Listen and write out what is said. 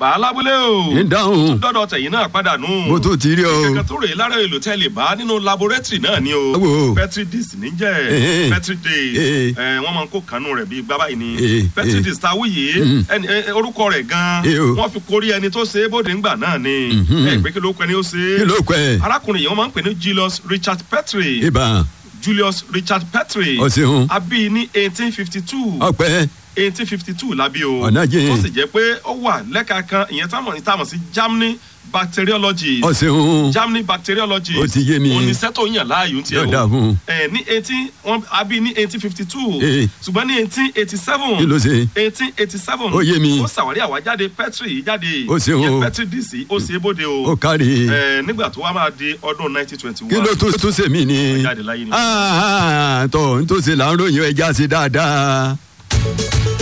bàálábúlé o ń dáhùn dọ́dọ̀ tẹ̀yìn náà padà nù. mo tún ti rí o. kẹ̀kẹ́ tó rèé lára èlò tẹ́lẹ̀ bá nínú laboratory náà ni o. Wo. petri disk níjẹ́ Eh. petri disk Eh. ẹ̀ wọ́n máa ń kó kanú rẹ̀ bíi gbábà yìí ni Eh. petri Eh. disk ta wúyè Mm. ẹni ẹ, orúkọ rẹ̀ gan Eh o. wọ́n fi kórí ẹni tó ṣe é bóde ńgbà náà ni Mhm. ẹ pé kí ló pẹ́ ni ó ṣe kí é ló pẹ́ arákùnrin yìí wọ́n máa ń pè ní Julius Richard Petri ibà Julius Richard Petri Ó ṣeun. a bí ní eighteen fifty two ọpẹ́ eighteen fifty two la bí o Ọ̀nà jìn. tó sì jẹ́ pé ó wà lẹ́ka kan ìyẹn táwọn táwọn sí Germany bacteriology ọ̀sẹ̀hún Germany bacteriology Ó ti yé mi. oníṣẹ́ tó yàn láàyò ń tiẹ̀ Yóò dáa fún un. ẹ ní eighteen wọn a bí ní eighteen fifty two Eh. ṣùgbọ́n ní eighteen eighty seven kí ló ṣe eighteen eighty seven Ó yé mi. ó ṣàwárí àwájáde Petri yìí jáde Ó ṣeun ìyẹn o. Petri dc ó ṣe é bóde o ó kárí ẹ nígbà tó wá máa di ọdún nineteen twenty kí ló one tún tún ṣe mí ni jáde láyé ni. Ah, ah, tọ́ ń tó ṣe là ń ròyìn ẹja sí dáadáa